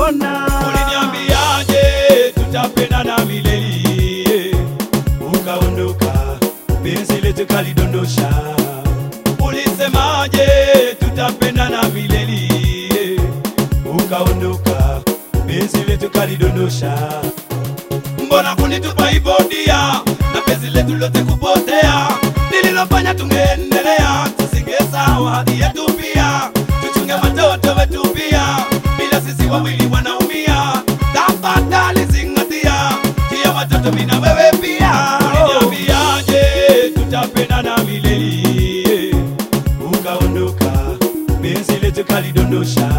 nitapona. Uliniambiaje tutapendana milele, ukaondoka, penzi letu kalidondosha. Ulisemaje tutapendana milele, ukaondoka, penzi letu kalidondosha. Mbona kunitupa hivyo dia, na penzi letu lote kupotea? Lililofanya tungeendelea, tusingesahau hadi yetu pia, tuchunge watoto wetu pia, bila sisi wawili wanaumia. Tafadhali zingatia, tia watoto mimi na wewe pia. Uliniambiaje tutapendana milele, ukaondoka, penzi letu kalidondosha.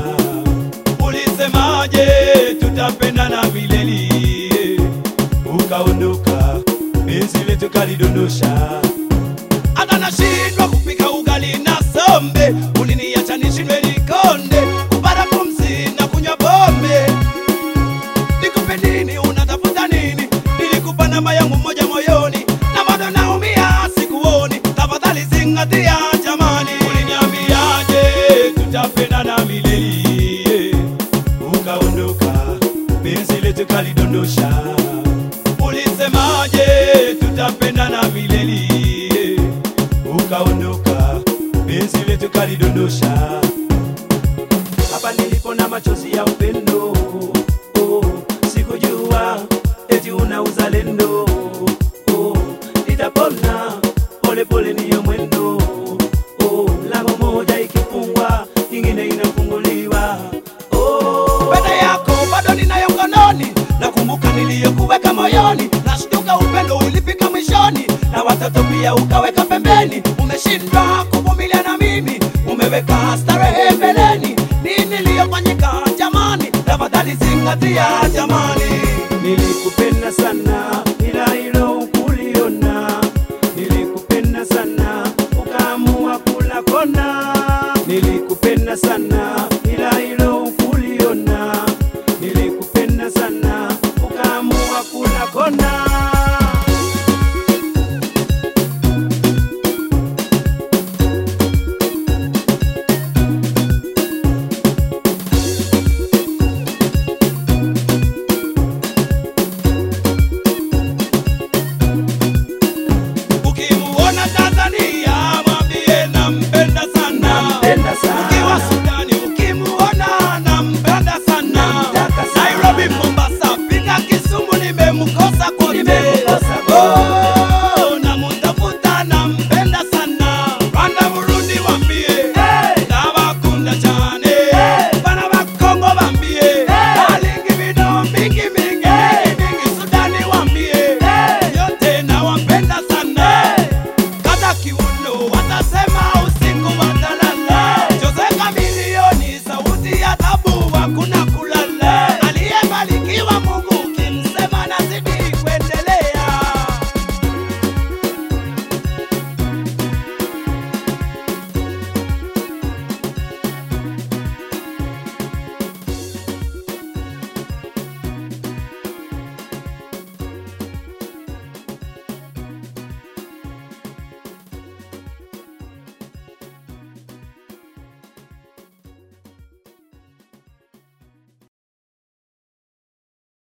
Ulisemaje tutapendana milele, ukaondoka, penzi letu kalidondosha hata nashindwa kupika ugali na sombe, uliniacha nishindwe nikonde, kupata pumzi na kunywa pombe. Nikupe nini? Unatafuta nini? Nilikupa namba yangu moja moyoni, na bado naumia, sikuoni. Tafadhali zingatia jamani. Uliniambiaje tutapendana milele, ukaondoka, penzi letu kalidondosha. Ulisemaje tutapendana milele, ukaondoka, penzi letu kalidondosha. hapa nilipo na machozi ya upendo oh, sikujua eti una uzalendo oh, nitapona polepole niyo mwendo oh, lango moja ikifungwa nyingine inafunguliwa oh, pete yako bado ninayo mkononi, nakumbuka niliyokuweka moyoni, nashtuka upendo ulifika mwishoni, na watoto pia ukaweka pembeni. Umeshindwa kuvumilia na mimi, umeweka starehe mbeleni. Nini iliyofanyika jamani? Tafadhali zingatia jamani.